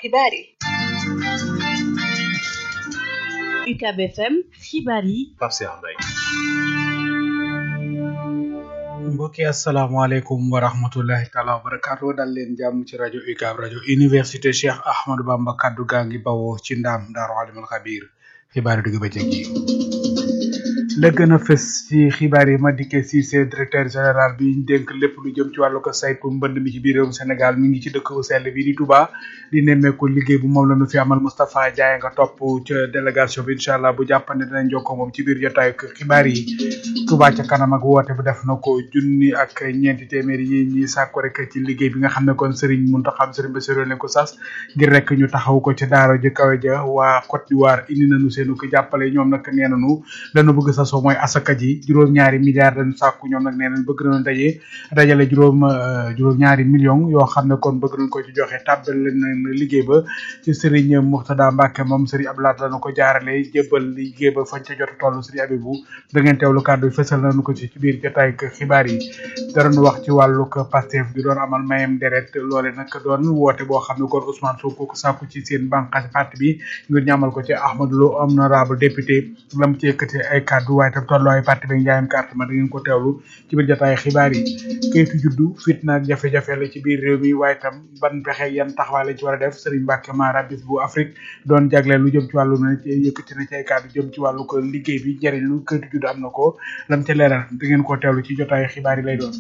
xibaar yi UCAB FM xibaar yi Pape Cheikh Mbaye mbokki asalaamaaleykum wa rahmatullahi taala wa barakaatu dal leen jàmm ci rajo UCAB rajo université Cheikh Ahmadou Bamba kaddu gaa ngi bawoo ci ndaam daaru alimul xabiir xibaar yi dugg bëccëg yi la gën a fës ci xibaar yi ma dikkee Cissé directeur général bi ñu dénk lépp lu jëm ci wàllu ko saytu mbënd mi ci biir réewum Sénégal mi ngi ci dëkk bu sell bi di Touba di nemmeeku liggéey bu moom la ñu fi amal Moustapha Diaye nga topp ca délégation bi incha allah bu jàppande dinañ jokkoo moom ci biir jotaayu xibaar yi Touba ca kanam ak woote bu def na ko junni ak ñeenti téeméeri yi ñi sàkku rek ci liggéey bi nga xam ne kon Serigne Mountakha Serigne Bassirou leen ko sas ngir rek ñu taxaw ko ci daara ji kawe ja waa Côte d'Ivoire indi nañu seenu ko jàppale ñoom nag nee nañu dañu bëgg sasoo mooy asaka ji juróom-ñaari milliards lañu sàkku ñoom nag nee nañ bëgg nañu daje dajale juróom juróom-ñaari millions yoo xam ne kon bëgg nañ ko ci joxe tàbbal leen liggéey ba ci Serigne Mourtada Mbacke moom Serigne Abdoulaye lañu ko jaarale jébbal liggéey ba fañ ca jot a toll Serigne Abibou da ngeen teewlu kàddu yi fësal nañu ko ci ci biir jotaay xibaar yi darañu wax ci wàllu Pastef bi doon amal mayem deret loole nag doon woote boo xam ne kon Ousmane Sonko ko sàkku ci seen bànqaas parti bi ngir ñamal ko ci Ahmadou Lo honorable député lam ci yëkkati ay kàddu waaye tam tolluwaay parti bi njaayam carte ma da ngeen ko teewlu ci biir jotaay xibaar yi kayitu juddu fitna ak jafe-jafe la ci biir réew mi waaye tam ban pexe yan taxawaay lañ ci war a def Serigne Mbacke Mara bis bu Afrique doon jagleel lu jëm ci wàllu na ci yëkkati na ci ay kàddu jëm ci wàllu ko liggéey bi njëriñ lu kayitu juddu am na ko lam ca leeral da ngeen ko teewlu ci jotaay xibaar yi lay doon